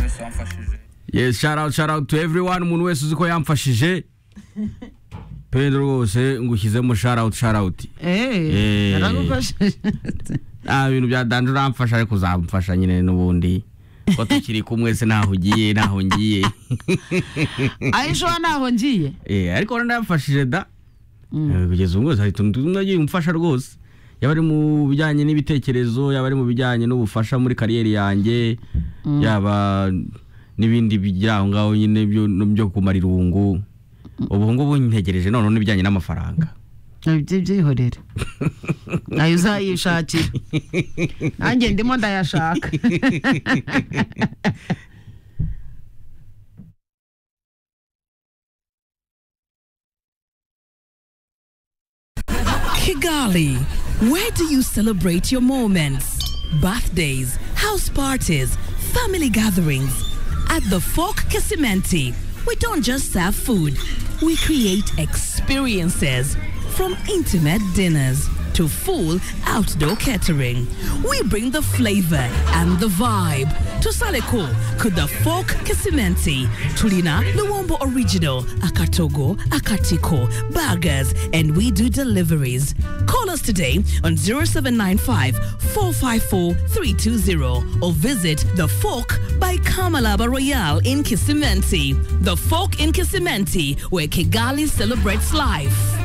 wese wamfashije yes shout out shout out to everyone umuntu wese uzi ko yamfashije pedro rwose ngushyizemo shout out shout out Eh. eee naragufashije nta bintu bya danje uramfasha ariko uzamfasha nyine n'ubundi ko tukiri kumwe se ntaho ugiye ntaho ngiye aho ishobora ntaho ngiye Eh, ariko urabona yamfashije da Mm. Eh, kugeza ubu hari utuntu tumwe agiye umfasha rwose yaba ari mu bijyanye n'ibitekerezo yaba ari mu bijyanye n'ubufasha muri kariyeri yanjye yaba n'ibindi bijya aho ngaho nyine byo byo kumara irungu ubu ngubu ntegereje noneho n'ibijyanye n'amafaranga ibyo byihorera nayo uzayishakira nanjye ndimo ndayashaka Kigali, where do you celebrate your moments? Birthdays, house parties, family gatherings. At the Fork Casimenti, we don't just serve food, we create experiences. From intimate dinners to full outdoor catering, we bring the flavor and the vibe to Saleko, Kuda Fork Casimenti, Tulina, Luombo Original, Akatogo, Akatiko, Burgers, and we do deliveries. Call us today on 0795 454 320 or visit The Fork by Kamalaba Royale in Kisimenti. The Fork in Kisimenti, where Kigali celebrates life.